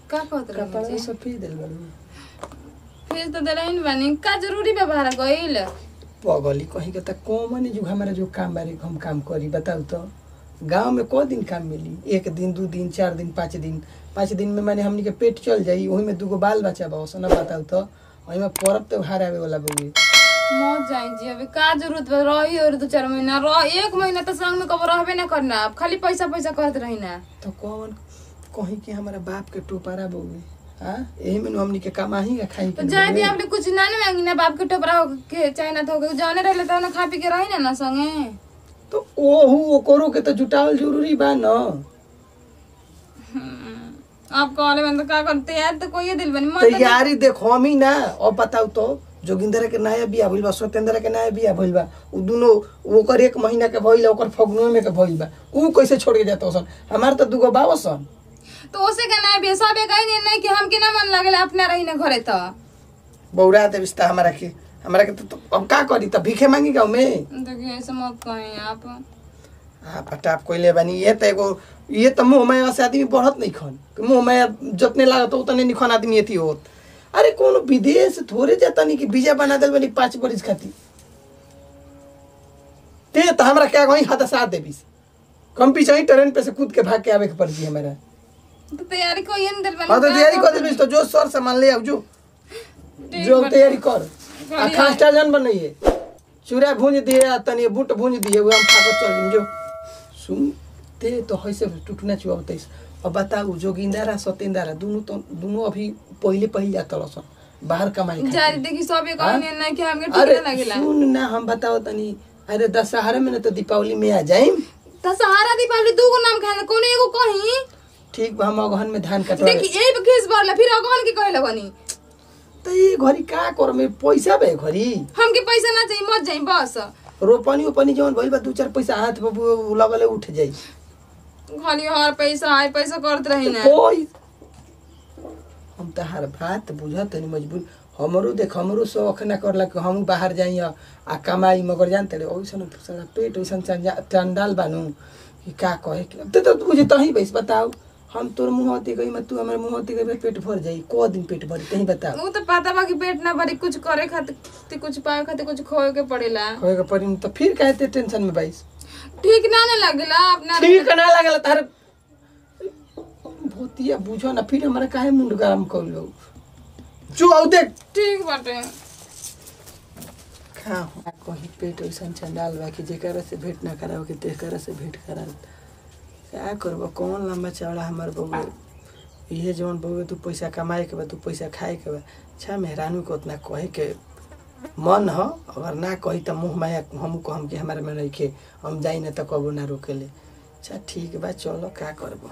का कहत रही कपड़ा सफेद दिल बड़ू फिर तो देला इन बानी का जरूरी व्यवहार गइल पगली कहीं के त कॉमन जो हमारा जो काम बारे हम काम करी बताऊ तो गांव में को दिन काम मिली एक दिन दू दिन चार दिन पाँच दिन पाँच दिन में माने हमनी के पेट चल जाई वही में दूगो बाल बच्चा बा ना बताऊ तो वही में पर्व त्योहार आवे वाला बउए मौत जाई जी अभी का जरूरत बा रही और दो चार महीना रह एक महीना तो संग में कब रहबे ना करना अब खाली पैसा पैसा करत रही ना तो कौन कहीं के हमारा बाप के टोपारा बउए हाँ यही में हमनी के कमाही का खाई तो के जाए दी बउए। आपने कुछ ना ना मांगी ना बाप के टोपरा हो के चाहे ना तो जाने रहले तो ना खा पी के रही ना ना संगे तो ओहू ओकरो के तो जुटावल जरूरी बा न आप कहले मन तो का करते यार तो कोई दिल बनी मत तैयारी देखो हम ही ना और बताऊ तो जोगिंदर के नया बिया भइल बा सत्येंद्र के नया बिया भइल बा उ दुनो ओकर एक महीना के भइल ओकर फगुआ में के भइल बा उ कैसे छोड़ के जाता सन हमार तो दुगो बाबा सन तो उसे का ना भी सब एक नहीं नहीं कि हम के ना मन लागेला अपना रही ना घरे तो बौरा दे बिस्ता हमारा के हमारा के तो, तो अब का करी त भीखे मांगी गाँव में देखिए ऐसे मत कहें आप हाँ पटाप कोइले बानी ये तो एगो ये तो मुंह में से आदमी बढ़त नहीं खन कि मुंह में जितने लागत उतने नहीं खन आदमी एथी होत अरे कोनो विदेश थोड़े जाता नहीं कि वीजा बना दिल बनी पाँच बरिस खाती ते तो हमरा क्या कहीं हाथ साथ देबीस कम पीछे ही ट्रेन पे से कूद के भाग के आवे के पड़ती हमारा तो तैयारी कोई नहीं दिल बनी हाँ तो तैयारी कर देबीस तो जो सर सामान ले आओ जो जो तैयारी कर आ खास्टा जान बनाइए चूड़ा भूंज दिए आ तनी बूट भूंज दिए वो हम खाकर चल जिम जो सुन ते तो हैसे टूटना चुआ बताइस अब बताऊ जोगिंदारा सत्येंदारा दोनों तो दोनों अभी पहले पहले जाता रसन बाहर कमाई खातिर। जारी देखी सब एक हाँ? नहीं नहीं कि हमके ठीक अरे ना लगेला सुन ना हम बताओ तनी अरे दशहरा में ना तो दीपावली में आ जाइम तो सहारा दीपावली दू गो नाम खाए कौन एगो कहीं ठीक बा हम अगहन में धान कटवा देखी ए खीस भरला फिर अगहन के कहे लगनी तो ये घरी का कर में पैसा बे घरी हमके पैसा ना चाहिए मत जाई बस रोपनी ओपनी जवन भइल बा दू चार पैसा हाथ में वो लगले उठ जाई खाली हर पैसा आए पैसा करत रही ना कोई हम तो हर बात बुझत नहीं मजबूर हमरो देख हमरो शौक ना करला कि हम बाहर जाई आ आ कमाई मगर जानते रे ओइसन सारा पेट ओइसन चंजा- चंडाल बानू कि का कहे के ते तो तुझे तही बैस बताओ हम तोर मुंह होती गई मैं तू हमर मुंह होती गई पेट भर जाई को दिन पेट भरी तही बताओ वो तो पता बा कि पेट ना भरी कुछ करे खातिर कुछ पाए खातिर कुछ खोए के पड़ेला कहे के पड़ी तो फिर कहते टेंशन में बैस ठीक ना ना लगेला अपना ठीक ना लागल तार भूतिया बुझो ना फिर हमारा काहे मुंड गरम कर लो जो आउ देख ठीक बाटे खा कहीं पेट वैसन चंडाल बा कि जेकरा से भेंट ना कराओ कि तेकरा से भेंट करा क्या करबो कौन लंबा चौड़ा हमार बउए इहे जवन बउए तू पैसा कमाए के बा तू पैसा खाए के बा अच्छा मेहरानू को उतना कहे के मन ह अगर ना कही त मुँह माया हम कहम कि हमारे में रखे हम जाई ना त कबो ना रोकेले अच्छा ठीक बा चलो का करबो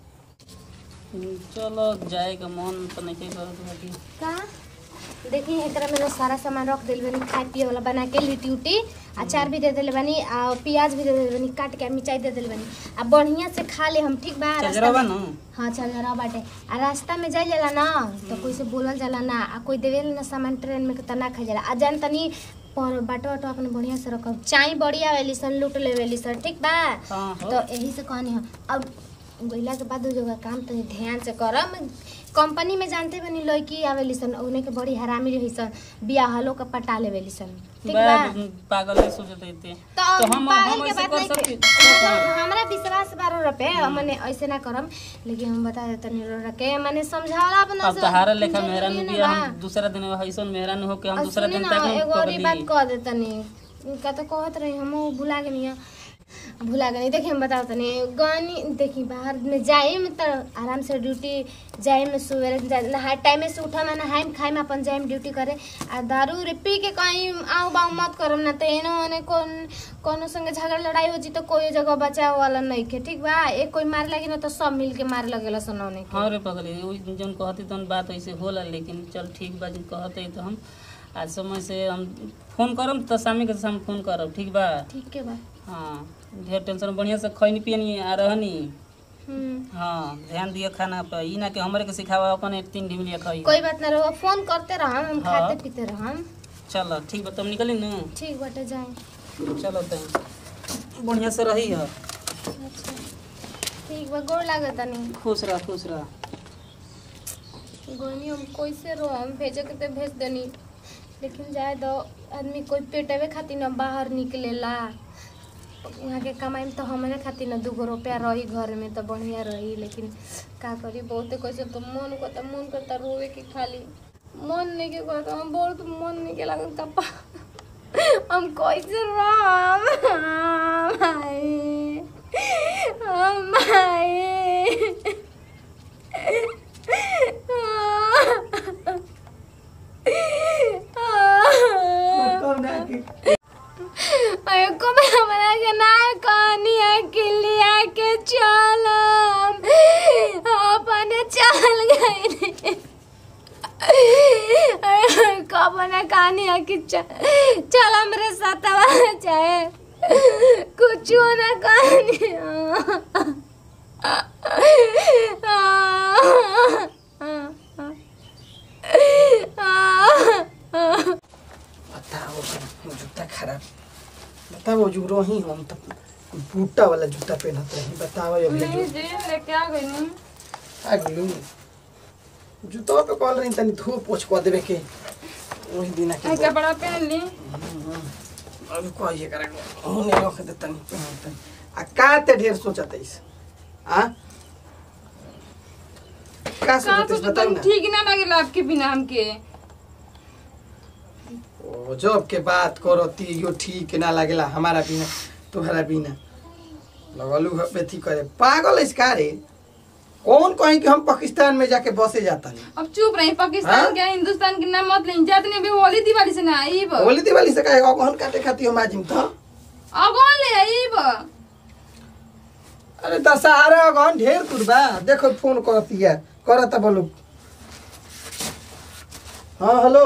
चलो जाए का मन तो नहीं करत बाकी का देखी एकरा में ना सारा सामान रख दिल बनी खाए पिए वाला बना के लिट्टी उटी अचार भी दे दिल बनी आ प्याज भी दे दिल बनी काट के मिर्चाई दे दिल बनी आ बढ़िया से खा ले हम ठीक बा रास्ता चजरा बा में- न हाँ चल रहा बाटे आ रास्ता में जाए जाला ना तो कोई से बोलल जाला ना आ कोई देवे ना सामान ट्रेन में त ना खा जाला आ जान तनी पर बाटो वाटो अपने बढ़िया से रखब चाय बढ़िया वेली सन लूट ले वेली सन ठीक बा हाँ हो तो यही से कहनी हो अब गइला के बाद जो काम तनी ध्यान से करम कंपनी में जानते बनी लड़की आवेली सन उन्हें के बड़ी हरामी रही सन बियाहलो के पटा लेवेली सन ठीक बा बा पागल है सोचत रहते तो तो हम पागल हम के ऐसे बात कर नहीं सकते मतलब हमरा विश्वास बारो रपे मने ऐसे ना करम लेकिन हम बता देते नहीं रखे मने समझाला अपना अब तहारा लेखा मेहरान जरूरी बिया ना हम दूसरा दिन हईसन मेहरान हो के हम और दूसरा सुनी दिन ना, तक एगो और ई बात पकड़ी कह दे तनी का तो कहत रही हम भुला गेनी भुला गई देखी हम बताओ तनी गनी देखी बाहर में जाइम तो आराम से ड्यूटी जाइम सवेरे नहाए टाइम से उठम नहाइम खाइम अपन जाइम ड्यूटी करे आ दारू रे पी के कहीं आऊ बाऊ मत करम ना तो एनो ओने कौन कोनो संगे झगड़ा लड़ाई हो जी तो कोई जगह बचाव वाला नहीं के ठीक बा एक कोई मार लगी ना तो सब मिल के मार लगेला सनौने के हाँ रे पगली ओइ जन कहती तन बात ऐसे होला लेकिन चल ठीक बा जन कहते तो हम आज समय से हम फोन करम तो शामी के शाम फोन करब ठीक बा ठीक के बा हाँ ढेर टेंशन बढ़िया से खैनी पियनी आ रहनी हम्म हाँ ध्यान दियो खाना पर ई ना कि हमरे के सिखावा अपन तीन ढिमलिया खाई कोई बात ना रहो फोन करते रहम हम हाँ। खाते पीते रहम चलो ठीक बा तुम निकली न ठीक बाटे जाए चलो तैं बढ़िया से रही है अच्छा ठीक बा गोड़ लागत नहीं खुश रह खुश रह गनी हम कैसे रो हम भेजे के तो भेज देनी लेकिन जाए दो आदमी कोई पेटवे खातिर न बाहर निकलेला यहाँ के कमाई में तो हमारे खातिर न दूगो रुपया रही घर में तो बढ़िया रही लेकिन का करी बहुते कैसे तो मन करता मन करता रोवे के खाली मन नहीं के करता हम बहुत मन नहीं के लागल कपा हम कैसे राम भाई हम भाई कौन है कि अरे कब हमरा के ना कहानिया किलिया के चलम अपने चल गए कब ना कहानिया कि चल हमरे साथवा चाहे कुछ ना कहानिया बताओ जूता खराब बताओ जो रही हम तो बूटा वाला जूता पहनत रही बताओ अभी नहीं जो जी लेके आ गई नी अगलू जूता पे कॉल रही तनी धो पोछ को देवे के वही दिन के आई कपड़ा पहन ली अभी कोई ये करेगा होने रख दे तनी पहन तनी आ का ते ढेर सोचत है आ का का सोचत तो है बताओ ना ठीक ना लगेला आपके बिना हमके ओ जब के बात करती यो ठीक ना लागेला हमारा बिना तुम्हारा बिना लगलू बेथी करे पागल है का रे कौन कहीं कि हम पाकिस्तान में जाके बसे जाता नहीं अब चुप रही पाकिस्तान हाँ? के हिंदुस्तान के नाम मत लें जातने भी होली दिवाली से ना आईब होली दिवाली से कहेगा कौन काटे खाती हम आजिम तो अगौन ले आईब अरे दशहरा अगन ढेर दूर बा देखो फोन करती है करता बोलो हाँ हेलो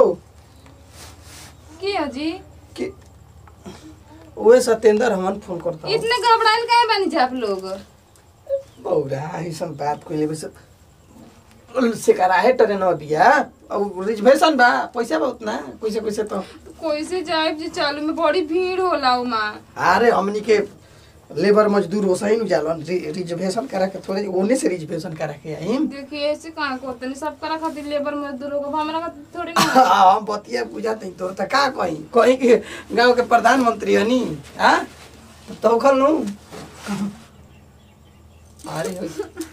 की हो जी कि ओए सत्येंद्र हमन फोन करता हूँ इतने घबराइल काहे बानी जा आप लोग बौरा ऐसन बात कोई बस से करा है ट्रेन बिया अब रिजर्वेशन बा पैसा बहुत ना पैसे पैसे तो कैसे जाए जी चालू में बड़ी भीड़ होला उमा अरे हमनी के लेबर मजदूर हो सही नु जालन रि- रिजर्वेशन करा के थोड़े ओने से रिजर्वेशन करा के आइम देखिए ऐसे कहाँ करते नहीं सब करा खातिर लेबर मजदूर होगा हमरा खातिर थोड़ी ना हम बतिया बुझाते हैं तोर त का कहीं कहीं के गांव के प्रधानमंत्री हनी हां तो खल नु अरे हो।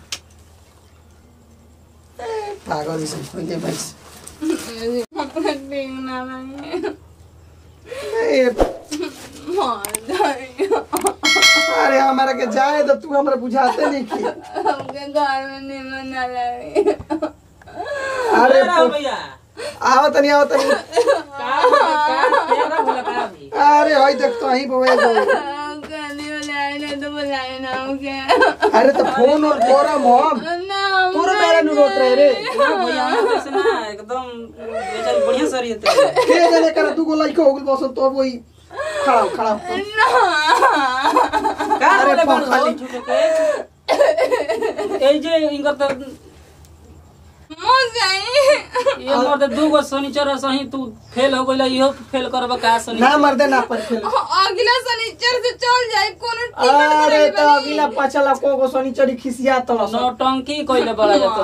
ए, पागल से कोई भाई अपना ठीक ना लगे ए, मर जाएगा अरे हमारा के जाए तो तू हमरा बुझाते नहीं की हमके घर में निमन ना लगे अरे राव भैया आओ तनी आओ तनी का का तेरा बोला का अभी अरे होई देख तो ही बोए गो कहने वाले आए ना तो बुलाए ना हमके अरे तो फोन और कोरम हम ना हम तोरे मेरे नु रोत रहे रे ना भैया हम वैसे ना एकदम बेचारी बढ़िया सरी है के जाने कर तू को लइका हो गइल बस तो वही खड़ा हो, खड़ा हो। का अरे बोले पा- बड़ खाली- झूठे के ए जे इनकर त मर जाए ये मर्द दू गो शनिचर सही तू फेल हो गइल इहो फेल करब का शनि ना मर दे ना पर खेल अगला शनिचर से चल जाए कोनो टिकट अरे कराई तो बानी। अगला पचला को गो शनिचरी खिसिया तो नौटंकी कइले बड़ा जात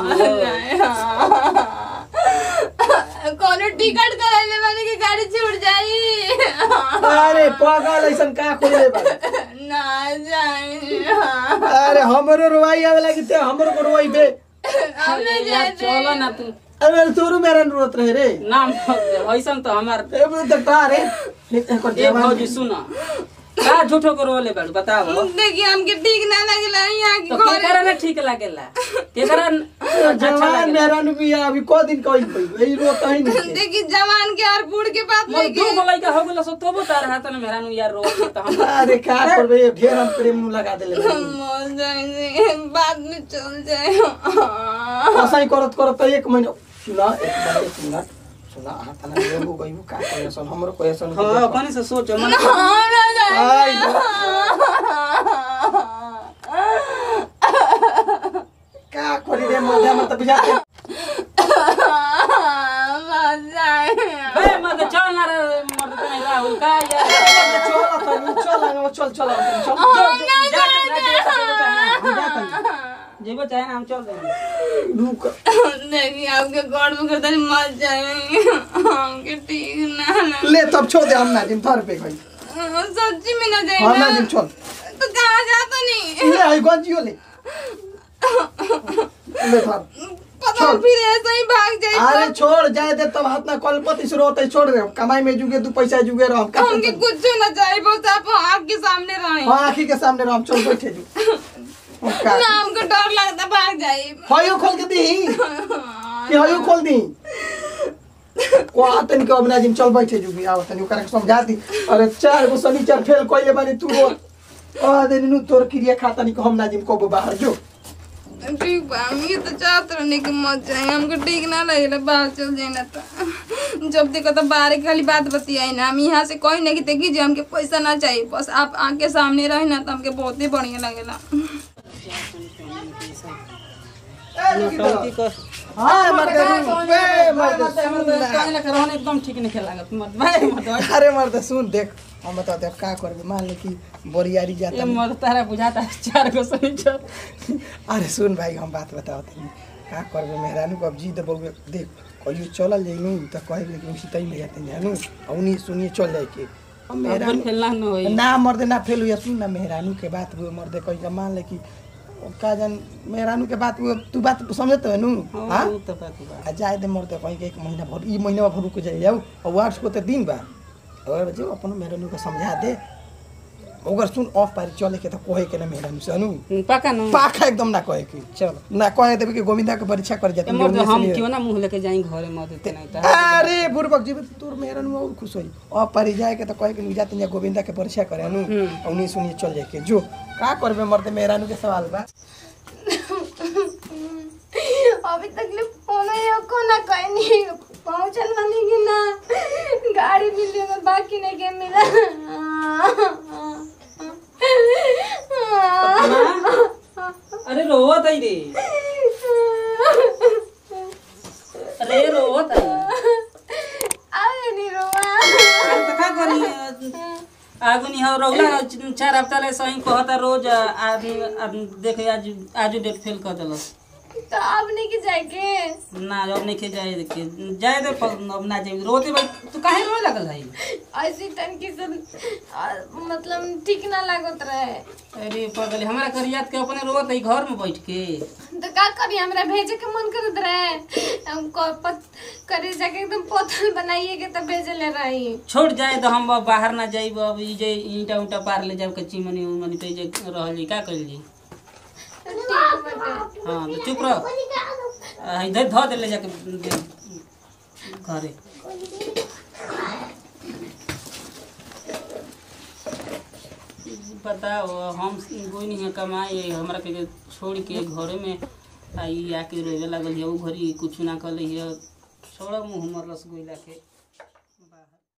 कोनो टिकट कराइले माने कि गाड़ी छूट जाई अरे पागल ऐसन का खोले बा ना जाए अरे हमरो रोवाई आवे लगी ते हमरो को रोवाई बे हमने यार चल ना तू अरे तोरू मेरा रोत रहे रे नाम ऐसन तो हमार ए बे तो तारे एकर ए जवान भौजी सुन का झूठो को रोले बाड़ू बताओ देखिए हमके ठीक ना लगला यहाँ की तो घर केकरा ना ठीक लागेला केकरा अच्छा जवान लागेला मेरा नु बिया अभी को दिन कइल पई ए रोत ही नहीं देखिए जवान के और बूढ़ के बात मोर नहीं दू गो लइका हो गेल सो तबो तार हाथ में मेरा नु यार रो त हम अरे का करबे ढेर हम प्रेम नु लगा देले बानी। मर जाए बाद में चल जाए असै करत करत त एक महिना सुना एक बार एक मिनट सुना हाथ ना लेबू गइबू का करेसन हमरो कहेसन हां अपने से सोच मन हमरा जाए आई का करी रे मजा मत बुझाते मर जाए बे मत चल ना रे मत नहीं राहुल का यार चल त चल चल चल चल हम ना जा जा जा हम जात जेबो चाहे ना हम चल देंगे रुक देखिए आपके गोड़ में करता मर जाएंगे हमके ठीक ना ना ले तब छोड़ दे हम ना जिम थर पे गई सच्ची में ना हम जाए ना जिम छोड़ तो कहाँ जाता नहीं ले आई गंजियो ले ले थर पता छोड़। फिर ऐसा ही भाग जाए अरे छोड़ जाए दे तब हाथ ना कलपति शुरू होते छोड़ दे कमाई में जुगे तू पैसा जुगे रहो हम का हमके कुछ ना चाहिए बस आप आपके सामने रहे हाँ आँखी के सामने रहो हम चल बैठे जू हम का ना हमको डर लगता भाग जाए हयो खोल के दी कि हयो खोल दी को आतन के अबना जिम चल बैठे जुगी आओ तनी ओकरा के समझा दी अरे चार गो शनिचर फेल कइले बानी तू रो आ दे नु तोर क्रिया खाता नहीं हम ना जिम को बाहर जो ठीक बा हम ये तो चाहते रहने की मत जाए हमको ठीक ना लगे बाहर चल जाए ना तो जब देखो तो बाहर की खाली बात बतियाई ना हम यहाँ से कोई नहीं देखी जो हमके पैसा ना चाहिए बस आप आके सामने रहे ना तो हमके बहुत ही बढ़िया लगेला नौटंकी कर हां मर्द बे मर्द कहने लगे रहने एकदम ठीक नहीं लागत मत भाई मत भाई। अरे मर्द सुन देख हम बता दे का करबे मान ले कि बोरियारी ये जाता मत तारा बुझाता है चार गो सनीचर अरे सुन भाई हम बात बताओ तनी का करबे मेहरानू को अब जी देबो देख कहियो चलल जाइनु त कहे कि उसी तई में जाते जानू औनी सुनिए चल जाए के अब अपन मेहरानू खेलना न होई ना मर्दे ना फेल हुई सुन ना मेहरानू के बात हुए मर्दे कहीं का मान ले कि का जान मेहरानू के बात हुए तू बात समझत है नु हाँ, हाँ वो तो बात बा आ जाए दे मर्दे कहीं के एक महीना भर ई महीना भर रुक जाए जाऊ और वार्ष को तो दिन बा और जो अपन मेहरानू को समझा दे अगर सुन ऑफ पारी चले के तो कहे के ना मेहरानू से अनु पका न पाखा एकदम ना कहे के चल ना कहे देवे कि गोविंदा के परीक्षा कर जाते ए मर्द हम क्यों ना मुंह लेके जाई घरे मत देते नहीं तो अरे बुरबक जी तोर मेहरानू और खुश होई और पारी जाए के तो कहे के जाते हैं गोविंदा के परीक्षा करे अनु उन्हीं सुनिए चल जाए के जो का करबे मर्दे मेहरानू के सवाल बा अभी तक ले फोन को ना कहनी पहुंचल मानी कि ना गाड़ी मिली में बाकी नहीं के मिला अरे रोवत है रे अरे रोवत है आगे नहीं रोवा अरे तो का करी आगु नहीं हो रौला चार हफ्ता ले सही कहता रोज आदमी आदमी देखे आज आज डेट फेल कर देलस तो अब नहीं कि जाएके ना अब नहीं के जाए देखे जाए दे पर अब ना जाए रोते भाई तू काहे रोए लगल है ऐसी तनकी से आ, मतलब ठीक ना लागत रहे अरे पगले हमरा कर याद के अपने रोत है घर में बैठ के तो का करी हमरा भेजे के मन करत रहे हमको पत करे जाके एकदम पोतल बनाइए के तब भेजे ले रही छोड़ जाए तो हम अब बाहर ना जाइब अब ई जे ईंटा उंटा पार ले जाब कच्ची मनी मनी पे जे रहल जी का कइल जी ठीक बाटे हाँ तो चुप रह आ, इधर धो दे ले जाके दे घरे बताओ हम कोई नहीं है कमाए हमरा के छोड़ के घरे में आई आके रोवे लागल है उ घरी कुछ ना कल है छोड़ा मुँह हमर रसगुल्ला के